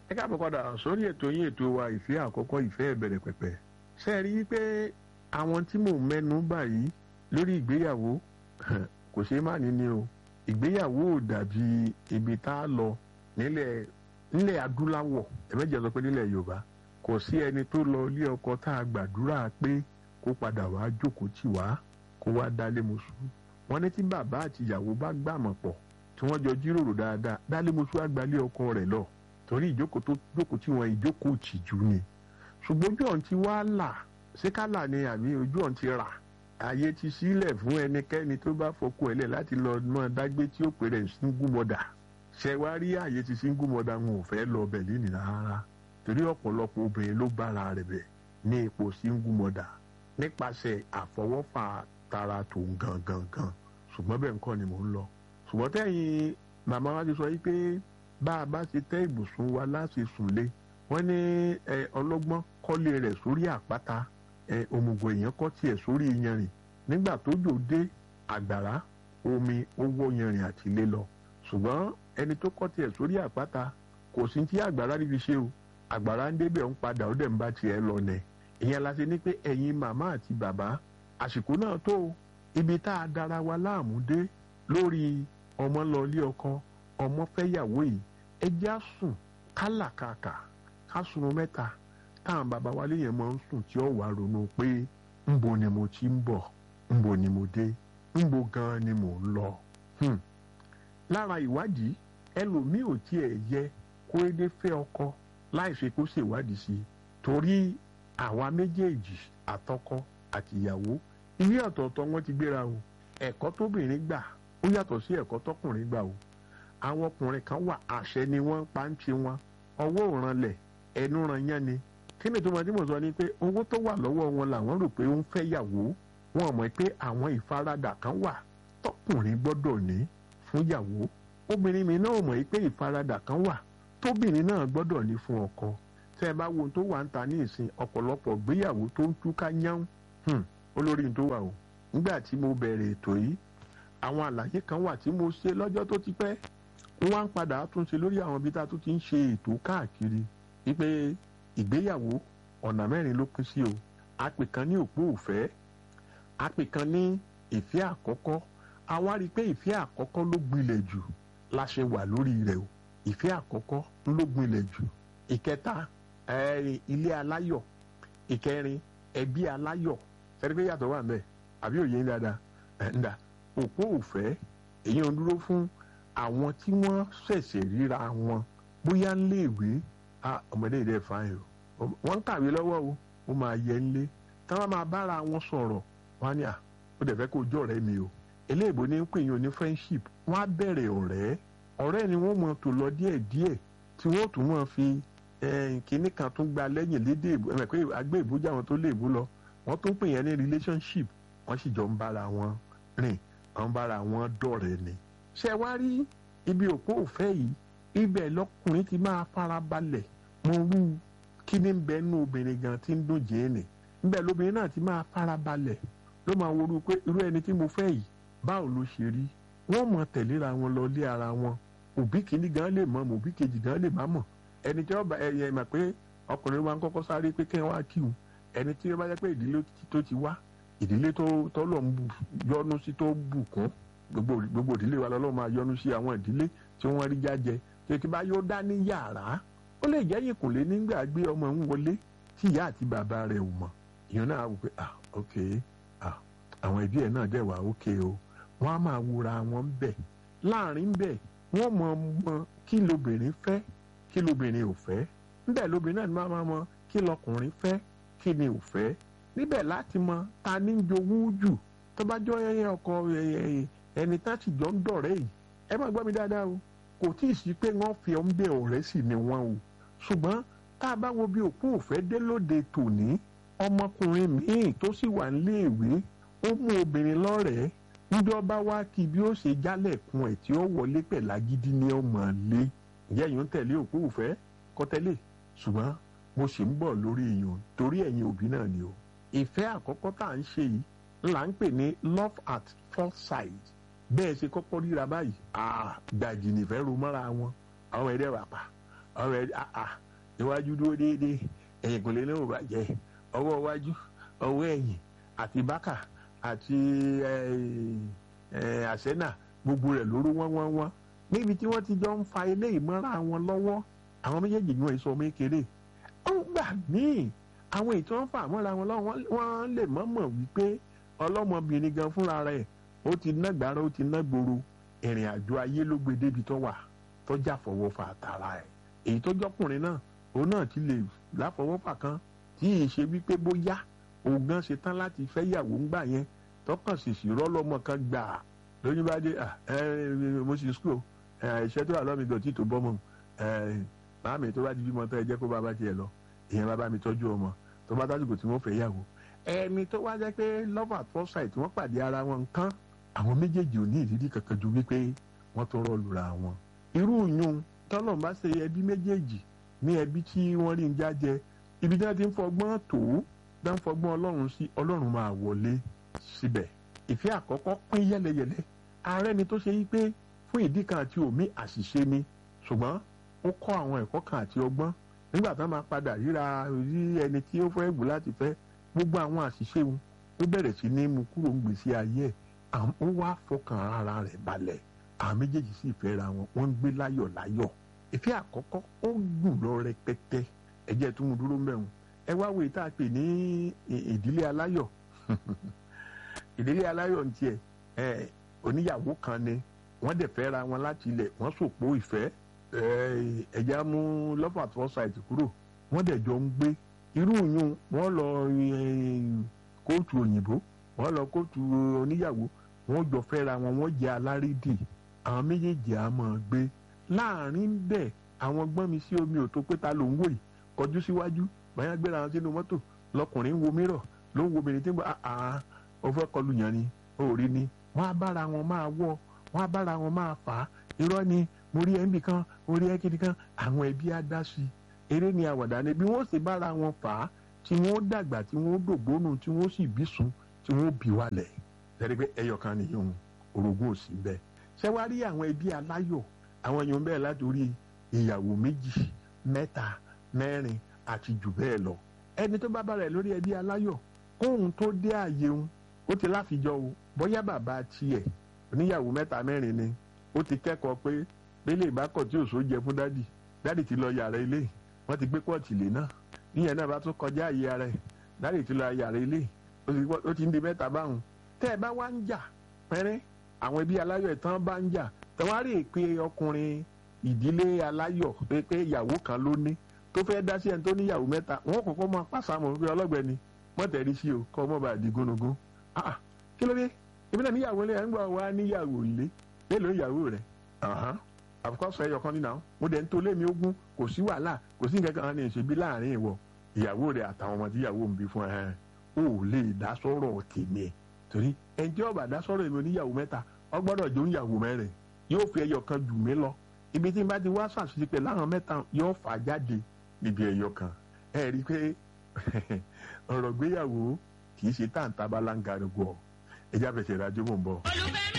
ẹ káàbọ̀ padà sórí ètò yín ètò wa ìfẹ́ àkọ́kọ́ ìfẹ́ ìbẹ̀rẹ̀ pẹ̀pẹ̀ ṣe rí i pé àwọn tí mò ń mẹ́nu báyìí lórí ìgbéyàwó kò ṣeé má ní ni o ìgbéyàwó ò dàbí ibi tá a lọ nílẹ̀ nílẹ̀ adúláwọ̀ ẹ̀mẹ́jẹ̀ sọ pé nílẹ̀ yorùbá kò sí ẹni tó lọ ilé ọkọ tá a gbàdúrà pé kó padà wá jókòó tì wá kó wá dálé mọ́ṣú wọn ní tí bàbá àti ìyàwó bá gbàmọ̀ pọ̀ tí wọ́n jọ jíròrò dáadáa dálé mọ́ṣú àgbálé ọkọ rẹ̀ lọ torí ìjókòó tó jókòó tí wọn ìjókòó tìjú ni ṣùgbọ́n ojú ọ̀n ti wá là ṣé kálà ni àbí ojú ọ̀n ti rà ààyè ti sílẹ̀ fún ẹnikẹ́ni tó bá fọkọ ẹ̀lẹ̀ láti lọ mọ́ dágbé tí ó pèrè single mother ṣe wá rí ààyè ti single mother wọn ò fẹ́ lọ bẹ̀ lẹ́nìí rárá torí ọ̀pọ̀lọpọ̀ obìnrin ló bára rẹ̀ bẹ̀ ní ipò single mother nípasẹ̀ àfọwọ́fà tara tòun gangan gan ṣùgbọ́n bẹ́ẹ̀ nǹkan ni mò ń lọ ṣùgbọ́n tẹ́yìn màmá wa ti sọ yìí pé bá a bá ṣe tẹ́ ibùsùn wa láti sùn lé wọ́n ní ọlọ́gbọ́n kọ́lé rẹ̀ sórí àpáta òmùgọ̀ èèyàn kọ́ tiẹ̀ sórí yanrìn nígbà tójò dé àgbàrá omi ó wọ́ yanrìn àti ilé lọ ṣùgbọ́n ẹni tó kọ́ tiẹ̀ sórí àpáta kò sí tí àgbàrá rí fi ṣe o àgbàrá ń débẹ̀ ń padà ó dẹ̀ ń bá tiẹ̀ lọ nẹ̀ ìyẹn la ṣe ní pé ẹ̀yin màmá àti bàbá àsìkò náà tó ibi tá a dára wa láàmú dé lórí ọmọ lọ ilé ọkọ ọmọ fẹ́yàwó yìí ẹ já sùn kálàkàkà ká sùn mẹ́ta táwọn bàbá wa léèyàn máa ń sùn tí ó wà ronú pé ńbo ni mo ti ń bọ̀ ńbo ni mo dé ńbo gan ni mò ń lọ. lára ìwádìí ẹlòmíì ò tiẹ̀ yẹ kó édé fẹ́ ọkọ láì ṣe kó ṣèwádìí sí i torí àwa méjèèjì àtọkọ àtìyàwó ilé ọ̀tọ̀ọ̀tọ̀ wọn ti gbéra o ẹ̀kọ́ tóbìnrin gbà ó yàtọ̀ sí ẹ̀kọ́ tọkùnrin gbà o àwọn ọkùnrin kan wà àṣẹ ni wọ́n pa ń ṣe wọn ọwọ́ òranlẹ̀ ẹnu ran yán ni kí ni tó máa tí mo sọ ni pé owó tó wà lọ́wọ́ wọn làwọn rò pé ó ń fẹ́ yàwó wọn mọ̀ pé àwọn ìfaradà kan wà tọkùnrin gbọ́dọ̀ ní fún yàwó obìnrin mi náà mọ̀ pé ìfaradà kan wà tóbìnrin náà gbọ́dọ̀ ní fún ọkọ tẹ́ ẹ bá wo ohun tó wà ń ta ní ìsìn ọ̀pọ̀lọpọ̀ gbéyàwó tó ń túká yán olórí tó wà o nígbà tí mo bẹ̀rẹ̀ ètò yìí àwọn àlàyé kan wà tí mo ṣe lọ́jọ́ tó ti pẹ́ wọ́n wá ń padà túnṣe lórí àwọn ibi tá a tún ti ń ṣe ètò káàkiri wípé ìgbéyàwó ọ̀nà mẹ́rin ló pín sí o àpè kan ní òpó òfẹ́ àpè kan ní ìfẹ́ àkọ́kọ́ a wá rí i pé ìfẹ́ àkọ́kọ́ ló gbilẹ̀ jù la ṣe wà lórí rẹ̀ o ìfẹ́ àkọ́kọ́ ló gbilẹ̀ jù ìkẹta ilé aláyọ̀ ìkẹrin ẹbí aláyọ̀ sẹ́ni pé yàtọ̀ wà ń bẹ̀ àbí òye ń dáadáa ǹda òpó òfẹ́ èyí ń dúró fún àwọn tí wọ́n ṣẹ̀ṣẹ̀ ríra wọn bóyá ń léèwé ọmọdé ìdẹ́ fáyìn o wọ́n ń kàwé lọ́wọ́ o ó máa yẹ ń lé tí wọ́n máa bára wọn sọ̀rọ̀ wọ́n á ní à ó dẹ̀ fẹ́ kó jọ ọ̀rẹ́ mi o eléèbó ní ń pè yín oní friendship wọ́n á bẹ̀rẹ̀ ọ̀rẹ́ ọ̀rẹ́ ni wọ́n mọ̀ tó lọ díẹ̀ díẹ̀ tí wọ́n tún mọ̀ fi kínní kan tún gba lẹ́yìn lédè ìbò ẹ̀mẹ̀ pé agbé ìbújá wọn tó lè bú lọ wọ́n tún pè yẹn ní relationship wọ́n sì jọ ń bára wọn rìn wọ́n ń bára wọn dọ̀rẹ́ ni ṣé wá rí ibi òpó òfẹ́ yìí ibẹ̀ lọkùnrin ti máa fara balẹ̀ mo rú kí ni bẹ nú obìnrin gan tí ń dùn jẹ́ẹ̀nì níbẹ̀ lóbìnrin náà ti máa fara balẹ̀ ló máa worú pé irú ẹni tí mo fẹ́ yìí báwo ló ṣe rí wọ́n mọ̀ tẹ̀léra wọn lọ lé ara wọn òbí kìíní gan lè mọ̀ òbí kejì gan lè má mọ̀ ẹni tí wọ́n bá ẹyẹ mà pé ọkùnrin wa ń kọ́kọ́ sáré pé kí wọ́n á kí wọn ẹni tí wọ́n bá jẹ́ pé ìdílé tó ti wá ìdílé tó tọ́lọ̀ ń yọnu sí tó bùkún gbogbo gbogbo ìdílé wa lọ́lọ́ máa yọ́nú sí àwọn ìdílé tí wọ́n rí jájẹ tí kí bá yóò dá ní yàrá ó lè jẹ́ ìkùnlé nígbà gbé ọmọ ń wọlé tí ìyá àti bàbá rẹ̀ ò mọ̀ ìyẹn náà wò pé ah ok ah àwọn ẹbí ẹ̀ náà dẹ̀ wá ok o wọ́n á máa wúra wọn bẹ̀ láàrin bẹ̀ wọ́n mọ mọ kí lobìnrin fẹ́ kí lobìnrin ò fẹ́ níbẹ̀ lobìnrin náà máa mọ kí lọkùnrin fẹ́ kí ni ò fẹ́ níbẹ̀ láti mọ ta ní jowú jù tó bá jọ ẹyẹ ọkọ ẹyẹ ẹni tá sì jọ ń dọ̀rẹ́ yìí ẹ má gbọ́ mi dáadáa o kò tí ì sí pé wọ́n fi ọ́n bẹ ọ̀rẹ́ sì ni wọ́n o ṣùgbọ́n tá a bá wo bí òkú òfẹ́ dé lóde tòní ọmọkùnrin míì tó sì wà níléèwé ó mú obìnrin lọ́rẹ̀ẹ́ níjọ́ bá wá kí bí ó ṣe jálẹ̀kùn ẹ̀ tí ó wọlé pẹ̀ lágídí ní ọmọ lé ìyá yìí ń tẹ̀lé òkú òfẹ́ kọ́tẹ́lẹ̀ ṣùgbọ́n mo sì ń bọ̀ lórí èèyàn torí ẹ̀yin òbí náà ni o ìfẹ́ àkọ́kọ́ tá à ń ṣe yìí là ń pè ní love at first sight bẹ́ẹ̀ ṣe kọ́kọ́ ríra báyìí gbàjì nìfẹ́ ro mọ́ra wọn àwọn ẹ̀rẹ́ wà pa ọ̀rẹ́ àà iwájú dúró déédéé ẹ̀yìn kò lè ní òbàjẹ́ ọwọ́ iwájú ọwọ́ ẹ̀yìn àti bákà àti àṣẹ́nà gbogbo rẹ̀ lóró wọ́n wọ́n wọ́n níbi tí wọ́n ti jọ ń fa ilé ìmọ̀ra wọn lọ́wọ́ àwọn méjèèjì ni wọ́n sọ mékeré ó gbà míì àwọn ètò ń fà mọ́ra wọn lọ́wọ́ wọ́n lè mọ̀mọ̀ wípé ọlọ́mọbìnrin gan fúnra rẹ̀ ó ti ná gbàrà ó ti ná gbòòrò ìrìn àjò ayé ló gbé débi tó wà tọ́jà fọwọ́fà àtàrà ẹ̀ èyí tó jọkùnrin náà òun náà ti lè láfọwọ́fà kan tí ì ṣe wípé bóyá òun gan ṣe tán láti fẹ́ yàwó ń gbà yẹn tọkàn ṣèṣì rọ́lọ́mọ kan gbà lóyún bá dé mo ṣe skul iṣẹ́ tó wà lọ́mí gan tí tó bọ́ mọ́ màámi tó bá di bímọ tó ẹ jẹ́ kó bàbá tiẹ̀ lọ ìyẹn bàbá mi tọ́jú ọmọ tó bá tásìkò tí wọ́n fẹ́ yàwó ẹni tó wá jẹ́ pé love at first sight wọ́n pàdé ara wọn nǹkan àwọn méjèèjì ò ní ìrírí kankan ju wípé wọ́n tó rọ́ lura wọn irú yun tọ́lọ̀ bá ṣe ẹbí méjèèjì ní ẹbí tí wọ́n rí ń jájẹ ibi tí wọ́n ti ń fọgbọ́n tó dá ń fọgbọ́n ọlọ́run sí ọlọ́run máa wọlé síbẹ̀ ìfẹ́ àkọ́kọ́ pín yẹ́lẹyẹ̀lẹ ààrẹ ni tó ṣe yí pé fún ìdí kan àti òmí àṣìṣe ni ṣùgbọ́n ó kọ́ àwọn ẹ̀kọ́ kan àti ọgbọ́n nígbà tó máa padà ríra rí ẹni tí ó fẹ́ wù láti fẹ́ gbogbo àwọn àṣìṣe wọn ó bẹ̀rẹ̀ sí ní mú kúrò ń gbèsè ayé ẹ̀ ó wá fọkàn ara rẹ̀ balẹ̀ àwọn méjèèjì sì fẹ́ ra wọn wọ́n ń gbé láyọ̀ láyọ̀ ìfẹ́ àkọ́kọ́ ó gùn lọ rẹpẹtẹ ẹ̀jẹ̀ tó mú dúró mẹ́rin ẹ wá wo ìta pè ní ìdílé aláyọ̀ ìdílé aláyọ̀ ní tiẹ̀ ẹ oníyàwó kan ni wọ́n dẹ̀ fẹ́ ra wọn láti ilẹ̀ wọ́n sòpó ìfẹ́ ẹ̀jẹ̀ mú love at first sight kúrò wọ́n dẹ̀ jọ ń gbé irú yun wọ́n lọ kóòtù òyìnbó wọ́n lọ kóòtù oníyàwó wọ́n jọ fẹ́ ra wọn wọ́n jẹ́ alárédì àwọn méjèèjì á máa gbé láàrin bẹ́ẹ̀ àwọn gbọ́n mi sí omi ò tó pé ta ló ń wò yìí kọjú síwájú báyà gbéra wọn sínú mọ́tò lọkùnrin wo mírọ̀ ló ń wo obìnrin tí ń bọ̀ àá ó fẹ́ kọlu yàn ni ó rí ni wọ́n á bára wọn máa wọ̀ wọ́n á bára wọn máa fà á irọ́ ni mo rí ẹnbì kan mo rí ẹkìnì kan àwọn ẹbí á dá sí i eré ni àwàdà ni bí wọ́n sì bára wọn fà á tí wọ́n dàgbà tí wọ́n dògbónù tí wọ́n sì bí sùn tí wọ́n bí wálẹ̀ lẹ́rìí pé ẹyọ kan nìyóhun orogún ò sí bẹ́ẹ̀ ṣé wàá rí àwọn ẹbí aláyọ̀ àwọn èèyàn bẹ́ẹ̀ látòrí ìyàwó méjì mẹ́ta mẹ́rin àti jù bẹ́ẹ̀ lọ ẹni tó bá bára ẹ̀ lórí ẹbí aláyọ̀ kóhun tó dé àyè òun ó ti láfijọ́ o bóyá bàbá tiẹ̀ oníyàwó mẹ́ta mẹ́rin ni ó ti kẹ́kọ̀ọ́ pé bẹ́lẹ̀ ìbákọ̀ tí òṣò jẹ fún dádì dádì ti lọ yàrá ilé wọ́n ti gbé pọ́ọ̀tì lé náà níyẹn náà bá tún kọjá àyè ara ẹ̀ dádì ti lọ yàrá ilé ó ti ń di mẹ́ta báwọn tẹ́ ẹ bá wá ń jà pẹ́rẹ́ àwọn ẹbí aláyọ̀ ìtàn bá ń jà tẹwárí pé ọkùnrin ìdílé aláyọ̀ pé pé ìyàwó kan ló ní tó fẹ́ dá sí ẹni tó níyàwó mẹ́ta wọ́n kọ́kọ́ máa pàṣàmọ̀ pé ọlọ́gbẹ́ni mọ́tẹ̀rí sí o kọ́ ọmọ bá di gúnugún ah kí ló dé èmi náà níyàwó ilé ẹ̀ ń gbọ́ wá níyàwó ilé mélòó ìyàwó rẹ̀ àfikọ́sọ ẹyọ kan nínú mo dẹ̀ ń tó lé mi ogún kò sí wàhálà kò sí nǹkan kan ní ìṣèbí láàrin ìwọ ìyàwó rẹ̀ àtàwọn ọmọ tí ìyàwó ń bí fún ẹ ò lè dá sọ́rọ̀ tèmi torí ẹnjẹ́ ọ̀bà dá sọ́rọ̀ èmi oníyàwó mẹ́ta ọgbọ́dọ̀ jó níyàwó mẹ́rin yóò fi ẹyọ kan jù mí lọ ibi tí n bá ti wá ṣàṣìṣe pé láwọn mẹ́ta yóò fà jáde níbi ẹyọ kan ẹ rí i pé ọ̀rọ̀ gbéyàwó kì í ṣe táǹtà bá láǹgàrúgbọ̀ ẹjá fẹsẹ̀ ìdájọ́ mò ń bọ̀. olùfẹ́